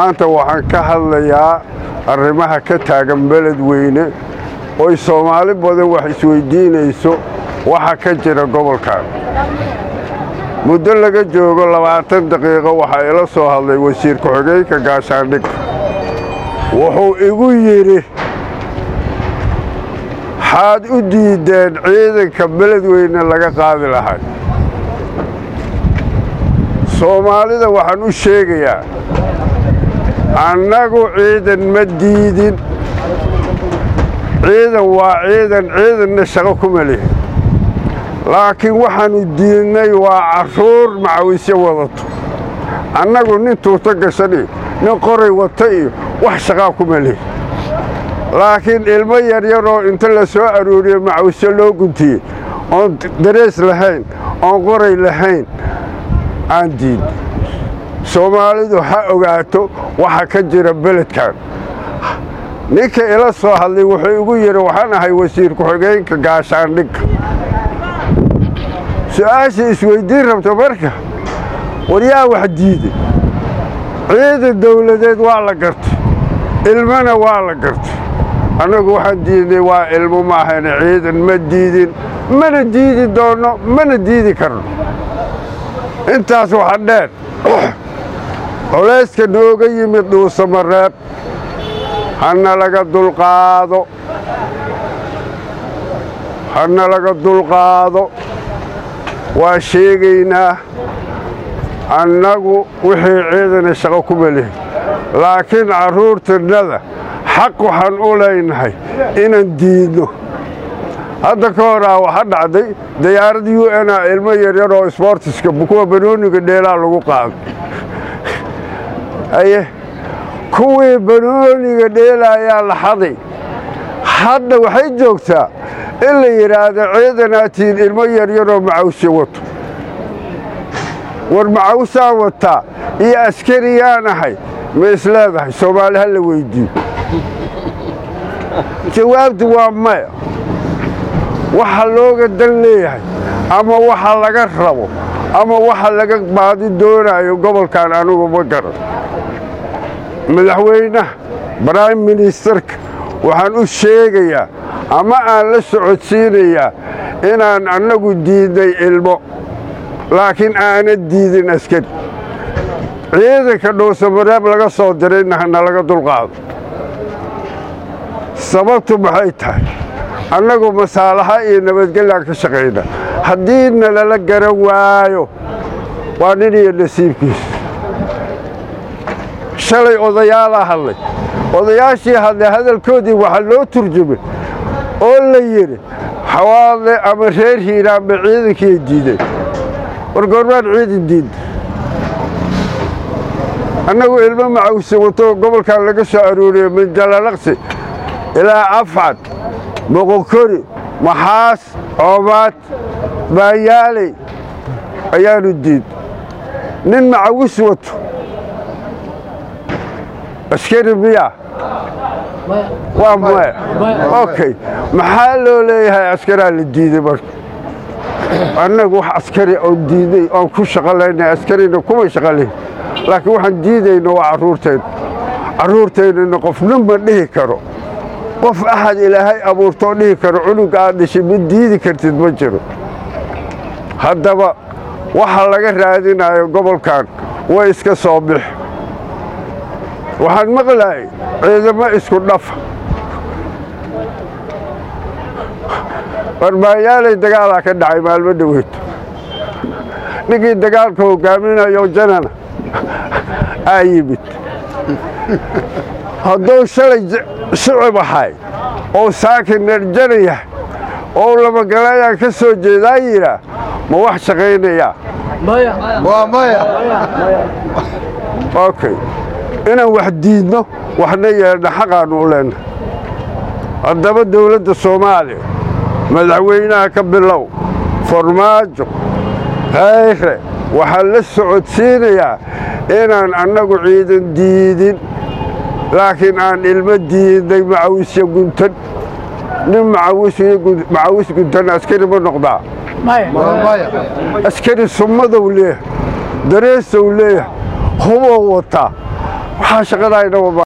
maanta waxaan ka hadlayaa arrimaha ka taagan beledweyne oy soomaali badan wax isweyddiinayso waxa ka jira gobolkan muddo laga joogo labaatan daqiiqo waxaa ila soo hadlay wasiir ku-xigeenka gaashaandhig wuxuu igu yidhi waxaad u diideen ciidanka beledweyne laga qaadi lahay soomaalida waxaan u sheegayaa annagu ciidan ma diidin ciidan waa ciidan ciidanna shaqo kuma lihin laakiin waxaannu diidnay waa carruur macawisyo wadato annagu nin tuuto gashan iyo nin qoray wata iyo wax shaqaa kuma lihin laakiin ilmo yaryaroo inta la soo arooriye macawisyo loo guntiyey oon darees lahayn oon qoray lahayn aan diid soomaalidu ha ogaato waxa ka jira beledkan ninka ila soo hadlay wuxuu igu yidhi waxaan ahay wasiir ku-xigeenka gaashaandhigga su-aasha isweyddiin rabta marka war yaa wax diiday ciidan dawladeed waa la gartay ilmana waa la gartay annagu waxaan diidnay waa ilmo maahayna ciidan ma diidin mana diidi doonno mana diidi karno intaas waxa dheer culayska nooga yimid dhuusamareeb hana laga dulqaado hana laga dulqaado waa sheegaynaa annagu wixii ciidana shaqo kuma lihin laakiin carruurtannada xaq waxaan u leynahay inaan diidno hadda ka horaa waxa dhacday dayaarad u n a ilmo yaryar oo sbortiska kuwa banooniga dheelaa lagu qaaday aye kuwii banooniga dheelaayaa la xaday hadda waxay joogtaa in la yidhaahdo ciidanaatiin ilmo yaryaroo macawsyo wato war macawsaan wataa iyo askariyaan ahay ma isleedahay soomaali ha la weyddiiyo jawaabtu waa maya waxa looga dan leeyahay ama waxa laga rabo ama waxa laga baadi doonaayo gobolkan anugu ma garan madaxweynaha brime ministerka waxaan u sheegayaa ama aan la socodsiinayaa inaan annagu diidnay ilmo laakiin aana diidin askari ciidanka dhuusamareeb laga soo dirayna hana laga dulqaado sababtu maxay tahay annagu masaalaxa iyo nabadgellaan ka shaqayna haddii nalala garan waayo waa nin iyo nasiibkiisa shalay odayaalaa hadlay odayaashii hadlay hadalkoodii waxaa loo turjumay oo la yidhi xawaadle ama reer hiiraanba ciidankiiay diideen war goormaan ciidan diidda annagu ilmo macawsi wato gobolkan laga soo arooriye min jalalaqsi ilaa afcad moqokori maxaas coomaad baayaaley ayaanu diid nin macawis wato askari miya waa maya okay maxaa loo leeyahay askaraa la diiday marka annagu wax askari oon diidnay oon ku shaqalaynay askarina kuma shaqalayn laakiin waxaan diidayna waa carruurtayna carruurtaynana qofna ma dhihi karo qof axad ilaahay abuurtoo dhihi karo cunuga aad dhashay ma diidi kartid ma jiro haddaba waxa laga raadinayo gobolkan way iska soo bix waxaan maqlaayay ciidamo isku dhafa warbaayaalay dagaalaa ka dhacay maalmo dhaweyto ninkii dagaalka hogaaminayo janana aa yimid hadduu shalay shicib ahay oo saakin dharjana yahay oo lamagalayaan ka soo jeedaa yidhaa ma wax shaqaynayaa okay inaan wax diidno waxna yeelna xaqaannu u leennahay haddaba dawladda soomaaliya madaxweynaha ka bilow farmaajo khayre waxaan la socodsiinayaa inaan annagu ciidan diidin laakiin aan ilmo diidnay macawisyo guntan nin macawis guntan askari ma noqdaa askari summadow leeyahay dareesow leeyahay hubow wataa waxaa shaqadaayna